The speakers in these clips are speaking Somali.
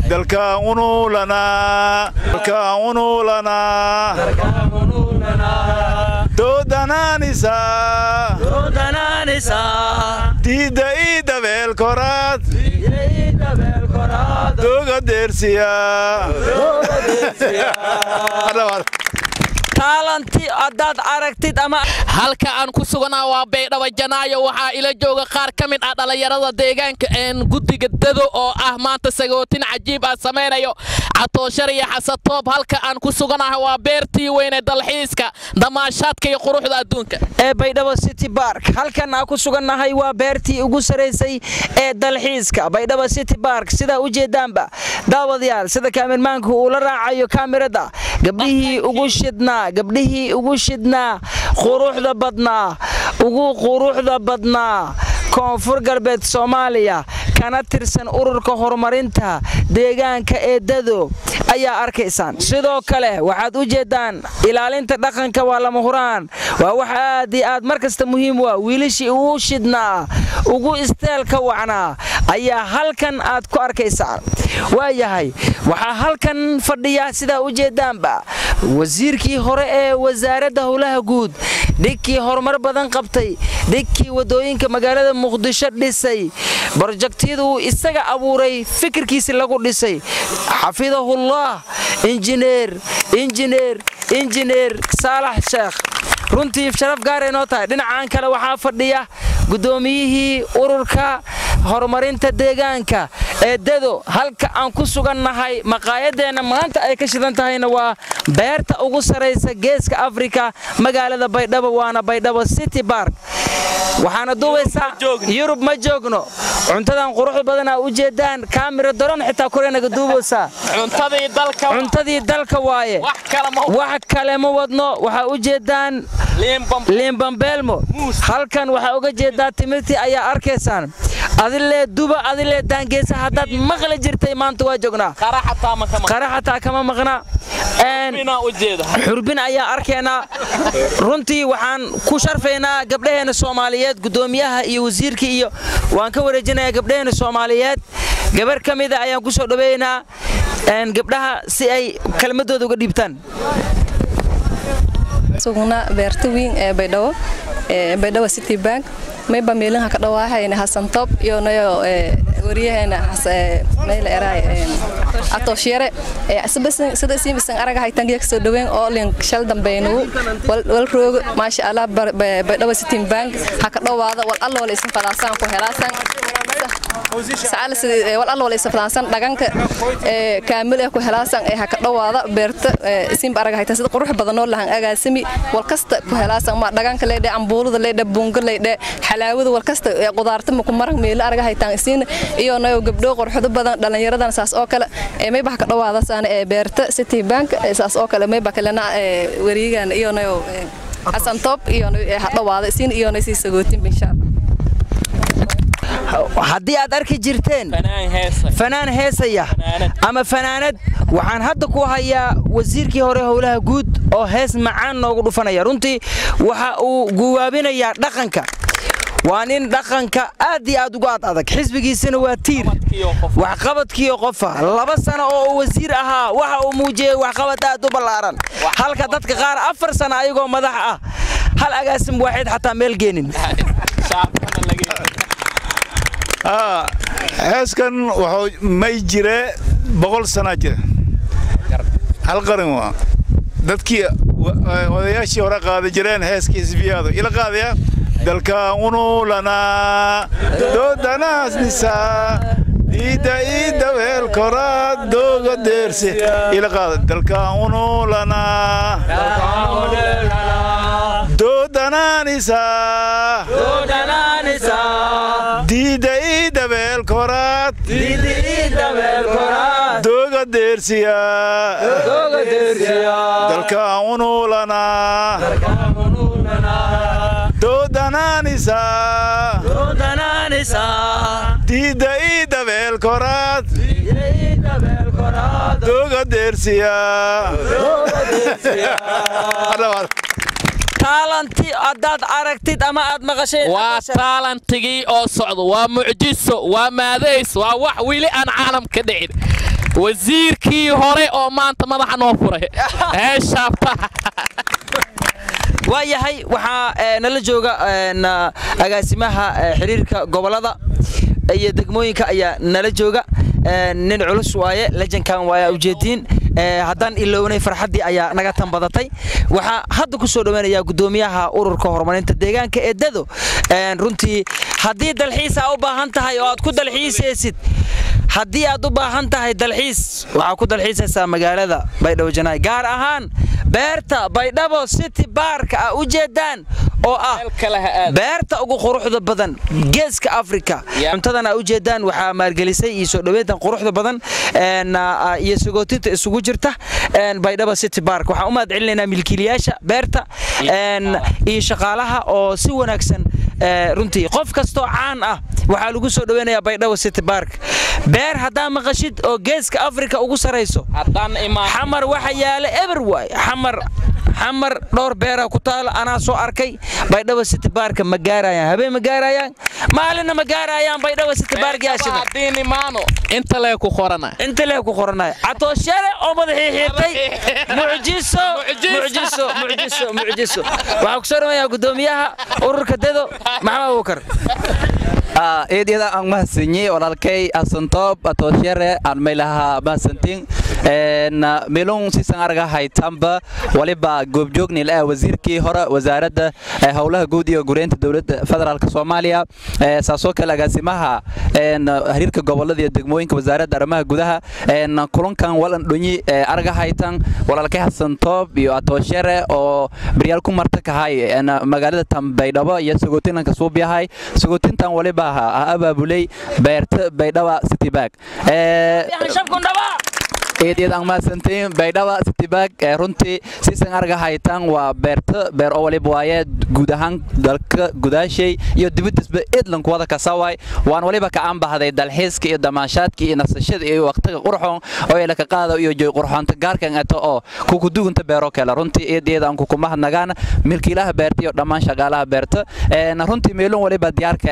dalkaan unuulanaa dalkaan unuulanaa doodanaanisaa diidda ii dabeel koraad dooga deersiyaa taalanti haddaad aragtid ama halka aan ku suganaa waa baydhabo janaayo waxaa ila jooga qaar ka mid ah dhallinyarada deegaanka een guddiga dado oo ah maanta sagootin cajiib ah samaynayo catooshar iyo xasatoob halka aan ku suganaha waa beertii weyne dalxiiska damaashaadka iyo quruxda adduunka ee baydhabo city bark halkan aan ku sugannahay waa beertii ugu saraysay ee dalxiiska baydhabo city bark sidaa u jeedaanba daawadayaal sida kaamirmaanku uu la raacayo kaamirada gabdhihii ugu shidnaa gabdhihii ugu shidnaa quruxda badnaa ugu quruxda badnaa koonfur galbeed soomaaliya kana tirsan ururka horumarinta deegaanka ee dado ayaa arkaysaan sidoo kale waxaad u jeeddaan ilaalinta dhaqanka waa lama huraan waa wax aad iyo aad mar kasta muhiim u ah wiilashii ugu shidnaa ugu isteelka wacnaa ayaa halkan aad ku arkaysaan waayahay waxaa halkan fadhiya sidaa u jeeddaanba wasiirkii hore ee wasaaradda howlaha guud dhigkii horumar badan qabtay dhigkii waddooyinka magaalada muqdisho dhisay brojektyaduu isaga abuuray fikirkiisi lagu dhisay xafidahullah injineer injineer injineer saalax sheekh runtii sharaf gaaray noo tahay dhinacan kale waxaa fadhiya guddoomiyihii ururka horumarinta deegaanka ee dado halka aan ku sugannahay maqaayadeenna maanta ay ka shidan tahayna waa beerta ugu saraysa geeska afrika magaalada baydhabo waana baydhabo city bark waxaana duubaysaa yurub ma joogno cuntadan quruxda badanaa u jeedaan kaamira daron xitaa koreenaga duubaysaa cuntadii dalka waaye wax kale ma wadno waxaa u jeedaan liimbambeelmo halkan waxaa uga jeedaa timirtii ayaa arkaysaan adilee duba adilee daangeesa haddaad maqli jirtay maanta waa joognaa qara xataa kama maqna xurbin ayaa arkaynaa runtii waxaan ku sharfaynaa gabdhaheena soomaaliyeed guddoomiyaha iyo wasiirkii iyo waan ka wareejinayaa gabdhaheena soomaaliyeed gabar ka mida ayaan ku soo dhoweynaa gabdhaha si ay kelmadooda uga dhiibtaan sugna beerta weyn ee baydhabo ee baydhabo city bank mayba meelaha ka dhawaahayna hasan top iyo nayo wariyahayna meel eraay atooshiyare sida siibisan araga haytan geek soo dhaweyn oo lin shal dambaynu wal roog maasha Allah baydhabo city bank ha ka dhawaada wal alla wala isin fadaasan ku helaasan saal sida wal alla wala isin fadaasan dhaganka ee kaamil ah ku helaasan ee ha ka dhawaada beerta isin araga haytan sida qurux badan oo lahan agaasimi wal kasta ku helaasan ma dhaganka leedhe ambuulada leedhe bunga leedhe xalaawada wal kasta ee qudaarta ma ku marag meel araga haytan isin iyo nayo gabdho qorxodo badan dhalinyaradan saas oo kale ee may bax ka dhawaada saan ee beerta city bank saas oo kale may bax kalena ee wariigan iyo nayo xasan top iyo ha dhawaada isin iyo nayo si sagootin insha haddii aad arki jirteen fanaan heesaya ama fanaanad waxaan hadda ku hayaa wasiirkii hore howlaha guud oo hees macaan noogu dhufanaya runtii waxa uu guwaabinayaa dhaqanka waa nin dhaqanka aad iyo aad uga ad adag xisbigiisana waa tiir waxqabadkiio qofa laba sano oo uu wasiir ahaa waxa uu muujiyey waxqabad aad u ballaaran halka dadka qaar afar sano ayagoo madax ah hal agaasim waaxid xataa meel geenin heeskan wuxuu may jire boqol sanaa jira hal qaran waa dadkii odayaashii hore qaada jireen heeskii isbiyaado ila qaadaya dalkaan unuulanaa doodanaasnisaa diidda iidda weel koraad dooga deerse ila qaada dalkaan unuulanaa doodanaanisaa diidda iidda weel koraad dooga deersiyaa dalkaan unuulanaa doodanaanisaa diidda iidda weel koraad dooga deersiyaa taalanti haddaad aragtid ama aad maqasheen waa taalantigii oo socdo waa mucjiso waa maadays waa wax weli aan caalam ka dhicin wasiirkii hore oo maanta madaxa noo furay ee shaabtaha waayahay waxaa ee, nala jooga een, ah, agaasimaha eh, xiriirka gobolada iyo degmooyinka ayaa nala jooga Een, nin culus waaye lejankan waa ujeediin Ee, haddaan ilownay farxaddii ayaa naga tan badatay waxaa hadda ku soo dhoweynayaa guddoomiyaha ururka horumarinta deegaanka ee dado Een, runtii haddii dalxiis aa u baahan tahay oo aad ku dalxiisaysid haddii aad u baahan tahay dalxiis waxaa ku dalxiisaysaa magaalada baydhabo janaay gaar ahaan beerta baydhabo city bark a u jeedaan oo ah beerta ugu quruxda badan geeska afrika cuntadan aa u jeedaan waxaa maalgelisay iyo soo dhoweyntan quruxda badan een, ah, iyo sagootinta isugu jirta een, baydhabo city bark waxaan u mahad celinaynaa milkiilayaasha beerta een, iyo shaqaalaha oo si wanaagsan ee, runtii qof kastoo caan ah waxaa lagu soo dhoweynayaa baydhabo city bark beer haddaa maqashid oo geeska afrika ugu sarayso haddaan imaan xamar waxa yaala eber waay xamar xamar dhowr beera ku taalo anaa soo arkay baydhabo city barka ma gaarayaan habeen ma gaarayaan maalinna ma gaarayaan baydhabo city bark yaashida haddiin imaano inta lee ku qorana inta lee ku qoranaya catooshare oo madaxii xiirtay mucjiso mucjiso mucjiso mucjiso waxaa ku soo dhawayaa guddoomiyaha ururka dedo maxamed abubakar eedyada aan mahadsanyi walaalkay asantoob atooshere aan maylaha mahadsantin milun sisan arga haytamba waliba goobjoognil ah wasiirkii hore wasaaradda eh, howlaha guud iyo gureynta dowladda federaalk soomaaliya eh, saasoo kale agaasimaha en, xiriirka gobolada iyo degmooyinka wasaaradda arrimaha gudaha en, kulankan walan dhonyi eh, arga haytan walaalkay xasantoob iyo atooshere oo baryaal ku marta kahay en, magaalada tambaydhabo iyo sagootinanka suubyahay sagootintan waliba ha ha abaabulay beerta baydhaba city bag eedyad aan mahadsantiin baydhaba city bag ee runtii sisan arga haytan waa beerta beer oo waliba waaye guud ahaan dalka gudaashay iyo dibadisba edlanku wada kasaway waan waliba ka aanbahday dalxiiska iyo damaashaadka iyo nasashada iyo waqtiga qurxoon oo ila ka qaada iyo joy qurxoonta gaarkan ato oo kukudugunta beero kale runtii eedyad aan kukumahadnagaan milkiilaha beerta iyo dhammaan shaqaalaha beerta een runtii meelun waliba diyaarka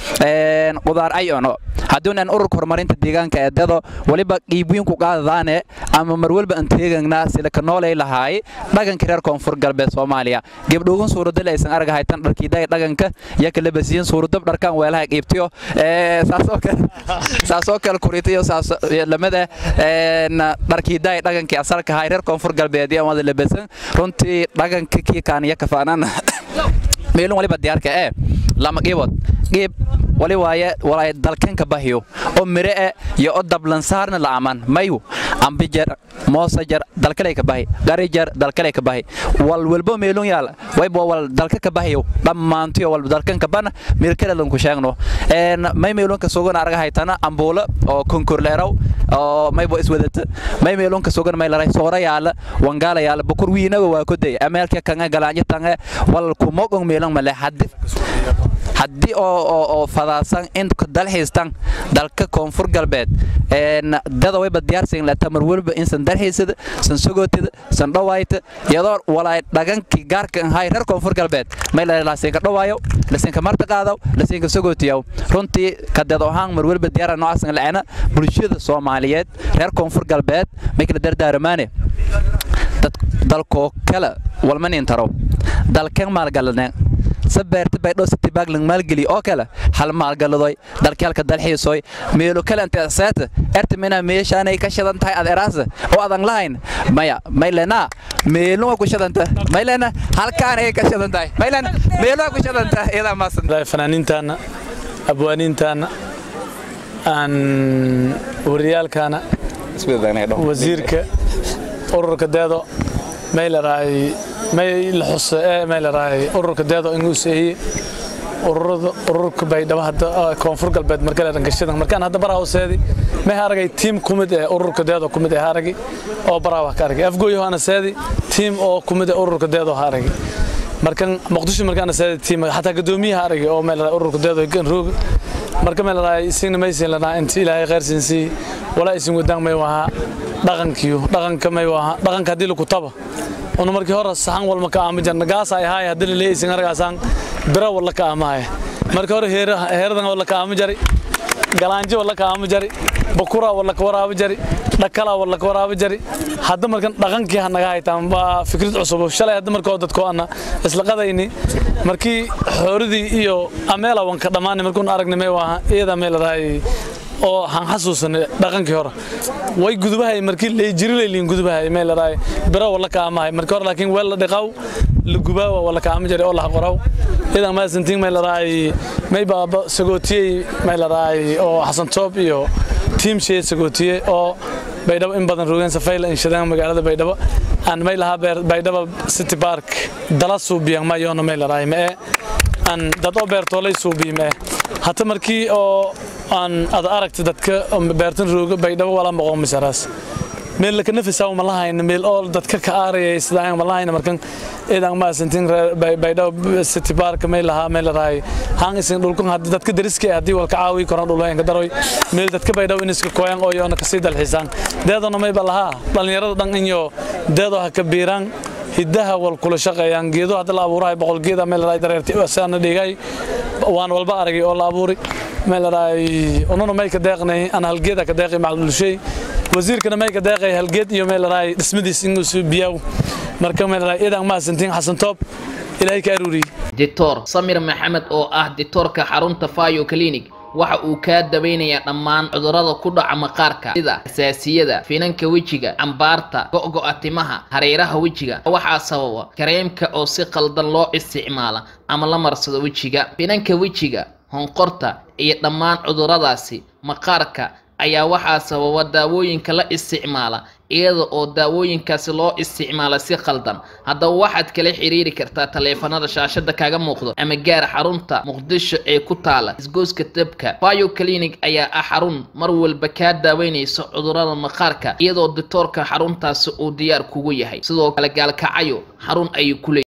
ee qudaar ayono hadduun aan ururka horumarinta deegaanka ee dado waliba qiibwiin ku qaadadaane ama mar walba aan teegagnaa sida ka noolay lahaay dhaganka reer koonfur galbeed soomaaliya gabdhoogan suuradal aysan arga haytan dharkiidaga dhaganka iyo kala basiyin suuradab dharkan weelaha qiibtiyo saasoo kale saasoo kale kuritiyo saas lamada dharkiidaga dhagankii asalka ahay reer koonfur galbeed iyo wada labasan runtii dhaganka kii kaaniya kafaanana meelun waliba diyaarka ee lama qiibood qiib wali waaye walaay dalkanka bahiyo oo mire e iyo o dablansaarna la aman mayu ambijar moosajar dalkalay ka bahi garijar dalkalay ka bahi wal walbo meelun yaal waybo wal dalka ka bahiyo dhammaantiyo wal dalkanka bana meel kale lanku sheegno een may meelunka sugan arga haytana ambuula oo konkurleeraw oo maybo iswadata may meelunka sugan may laray soora yaala wangaala yaala bukur wiinaga waa koday ameelka kanga galaanyo tange wal kumogong meelun male haddi haddii oo oo fadaasan in dalxiistan dalka koonfur galbeed een dada wayba diyaarsan la tamar walba in san dalxiisada san sogootada san dhawaayta iyadoo walaay dhagankii gaarka ahay reer koonfur galbeed may la laasinka dhawaayo laasinka marta qaadaw laasinka sogootiyow runtii ka dad ahaan mar walba diyaar noocaas laana bulshada Soomaaliyeed reer koonfur galbeed may kala dardaarmaane dad dalkoo kala walman intaro dalkan maalgaladne sabeerta baydhoo city bag lang maalgeli oo kale hal maalgaladoy dalkeelka dalxiisoy meelo kale inta seeta erta mina meeshaanay ka shidan tahay ad eraasa oo adan lahayn maya maylena meelo waa ku shidanta maylena halkaan ay ka shidan tahay maylena meelo waa ku shidan tahay iyadaa maasan fanaaniintaana abwaaniintaana aan wariyaalkaana wasiirka ururka deedo may laraay may la xuso ee may laraay ururka deedo inuu seeyay ururada ururka baydhabo hadda koonfur galbeed markale dhankashadan markaan hadda baraa hooseedi may aragay tiim kumid ee ururka deedo kumid ee aragay oo baraa wax ka aragay afgooyo ana seedi tiim oo kumid ee ururka deedo ha aragay markan muqdisho markaan seedi tiim xataa gadoomiyaha aragay oo may laraay ururka deedo gan roog marka may laraay isin maysin lanaa inta ilaahay khayr siinsi walaa isin wadaan may waha dhaqankiyo dhaqanka may waha dhaqanka hadii lagu taba una markii hore saxan walma ka aami jarna gaas ay haay hadii la isin argaasaan bira wala ka aamaay markii hore heeradan wala ka aami jari galaanjo wala ka aami jari bukura wala ka waraabi jari dhakala laka waraabo jari hadda markan dhaqankii ha naga haytaan waa fikrad cusub shalay hadda markoo dadkoo ana isla qadayni markii xooridii iyo ameela wanka dhammaanay markuun aragnay may waa iyada meel raay oo han xasuusanay dhaqankii hore way gudubahay markii lay jiri leeyeen gudubahay meel raay biro wala kaamahay markii hore laakiin weel la dhiqaw la gubaa wala kaama jiray oo la qoraw idan ma santiin meel raay may baaba sagootiyay meel raay oo xasan toob iyo team shay sagootiyay oo baydhabo in badan roogeen safayla in shadaan magaalada baydhabo aan may lahaa beer baydhabo city park dala suubiyan ma yoona may raay ma aan dad oo beertoolay suubiyo ma hata markii oo aan ad aragta dadka beertan rooga baydhabo wala maqoon misaraas meel la kanafisa ma lahayn meel oo dadka ka aarayay sidaan ma lahayn markan idan ma santin baydhabo city park meel lahaa meel raay haan isin dhulkan hadii dadka dariska hadii wal ka caawi koran dhulooyin ka daroy meel dadka baydhabo in iska kooyan oo yoona ka sii dalxiisaan deedana may balaha dhalinyarada dhan inyo deedo ha ka biiraan hiddaha wal kula shaqeeyaan geedo hadda la abuurahay boqol geeda meel raay dareertay saana dhigay waan walba aragay oo la abuuray meel raay onona may ka deeqnay aan halgeeda ka deeqay macluushay wasiirkana may ka deeqay halgeed iyo meel raay dhismadiis inuu soo biyaw marka meel raay idan ma santiin xasan toob ilaahay ka aruuriyay dictor samir maxamed oo ah dictorka xarunta fayo clinic waxa uu kaa daweynayaa dhammaan cudurrada ku dhaca maqaarka sida asaasiyada finanka wejiga cambaarta go'go'a timaha hareeraha wejiga waxaa sababa kareemka oo si qaldan loo isticmaala ama la marsado wejiga finanka wejiga honqorta iyo dhammaan cudurradaasi maqaarka ayaa waxaa sababa daawooyinka la isticmaala iyada oo daawooyinkaasi loo isticmaala si qaldan haddaba waxaad kala xiriiri kartaa taleefanada shaashada kaga muuqdo ama gaar xarunta muqdisho ee ku taala isgooska dabka bio clinic ayaa ah xarun mar walba kaa daaweynaysa cudurrada maqaarka iyadoo dictoorka xaruntaasi uu diyaar kugu yahay sidoo kale gaalkacayo xarun ayuu ku leeyahay